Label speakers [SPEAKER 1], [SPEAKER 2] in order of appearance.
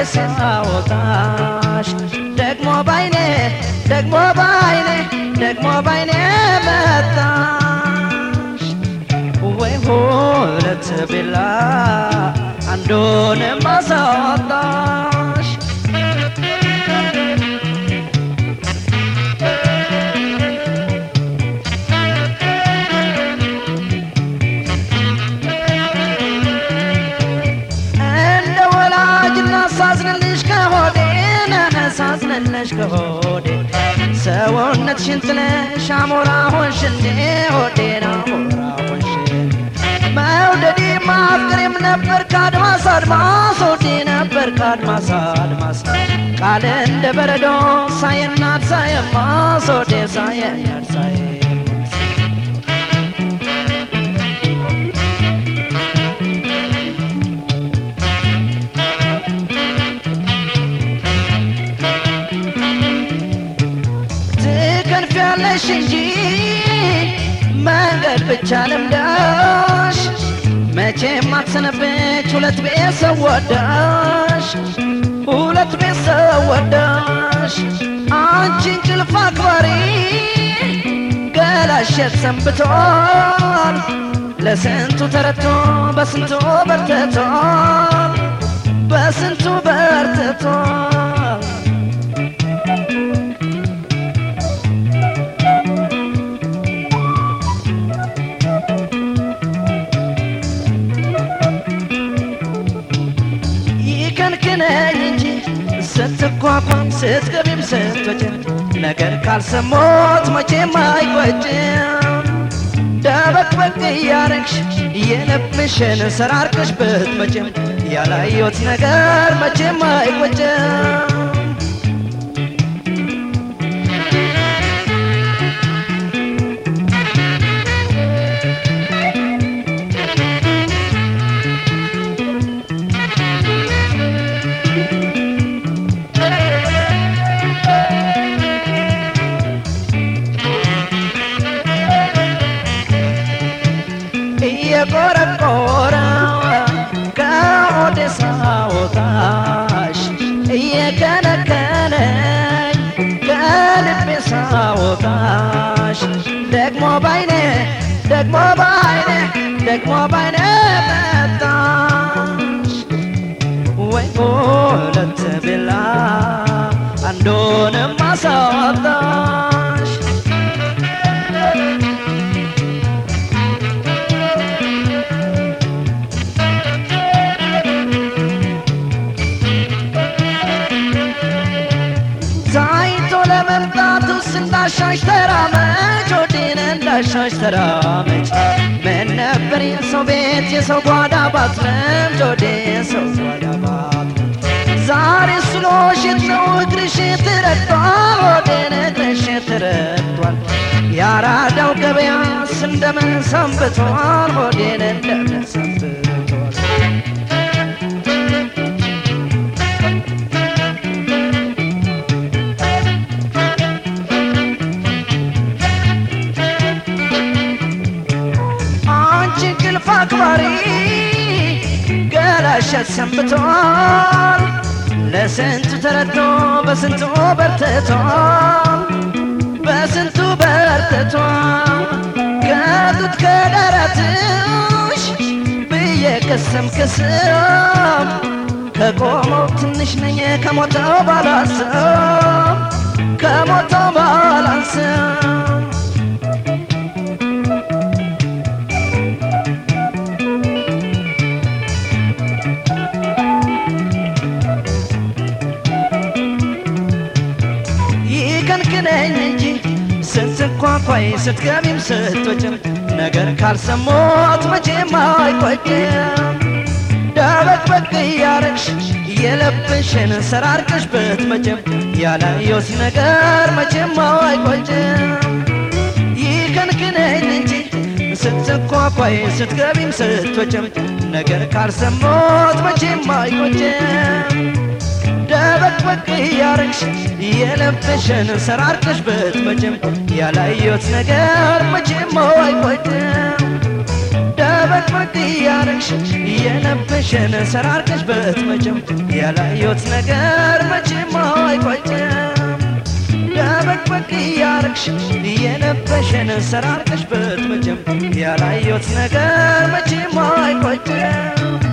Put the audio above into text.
[SPEAKER 1] ሳወጣሽ ደግሞ ባይኔ ደግሞ ባይኔ ደግሞ ባይኔ መጣሽ ወይ ሁለት ቢላ አንዱን ማሳወጣሽ እንደ ወላጅና ሳዝንልሽ ከሆዴ ሳዝንልሽ ከሆዴ ሰውነትሽን ጥለሽ አሞራ ሆንሽ እንዴ ሆዴን አሞራ ሆንሽ መውደዴ ማፍቅሬም ነበር ከአድማስ አድማስ ሆዴ ነበር ከአድማስ አድማስ ቃል እንደ በረዶ ሳየናድ ሳየማስ ሆዴ ሳየናድ ሳየማስ ትከንፊያለሽ እንጂ መንገድ ብቻ ልምዳሽ መቼም አትሰነብች ሁለት ቤተሰብ ወዳሽ ሁለት ቤተሰብ ወዳሽ አንቺ እንቅልፍ አክባሪ ገላሸት ሰንብቷል ለስንቱ ተረቶ በስንቱ በርትቷል በስንቱ በርትቷል ይከንክነኝ እንጂ ስትቋቋም ስትገቢም ስትወጭም ነገር ካልሰሞት መቼም አይቆጭም ደበቅበቅ እያረግሽ የልብሽን ሰራርቀሽ ብትመጭም ያላየሁት ነገር መቼም አይቆጭም እየቆረቆረ ከሆዴ ሳወጣሽ እየከነከነኝ ከልቤ ሳወጣሽ ደግሞ ባይኔ ደግሞ ባይኔ ደግሞ ባይኔ መጣሽ ወይ ሁለት ቢላ አንዱንም አሳወጣሽ ታይቶ ለመምጣቱስ እንዳሻሽ ተራመች ወዴን እንዳሻሽ ተራመች ምን ነበር የሰው ቤት የሰው ጓዳ ባትረምች ወዴ የሰው ጓዳ ባትረምች ዛሬ ስሎሽት ነው እግርሽ ትረግጧል ወዴን እግርሽ ትረግጧል ያራዳው ገበያስ እንደምን ሰንብቷል ወዴን እንደምን ሰንብቷል አንቺ እንቅልፍ አክባሪ ገላሸት ሰንብቷል ለስንቱ ተረድቶ በስንቱ በርትቷል በስንቱ በርትቷል ከጡት ከደረትሽ ብዬ ቅስም ቅስም ከቆመው ትንሽ ነኝ ከሞተው ባላስብ ከሞተው ባላስብ ይከንክነኝ እንጂ ስትኳኳይ ስትገቢም ስትወጭም ነገር ካልሰሞት መቼም አይቆጭም ደበቅበቅ እያረግሽ የልብሽን ሰራርቀሽ ብትመጭም ያላየሁት ነገር መቼም አይቆጭም ይከንክነኝ እንጂ ስትኳኳይ ስትገቢም ስትወጭም ነገር ካልሰሞት መቼም አይቆጭም ደበቅበቅ እያረግሽ የልብሽን ሰራርቀሽ ብትመጭም ያላየሁት ነገር መቼም አይቆጭም ደበቅበቅ እያረግሽ የልብሽ የነበሸን ሰራርቀሽ በትመጭም ያላየሁት ነገር መቼም አይቆጭም ደበቅበቅ እያረግሽ የነበሸን ሰራርቀሽ በትመጭም ያላየሁት ነገር መቼም አይቆጭም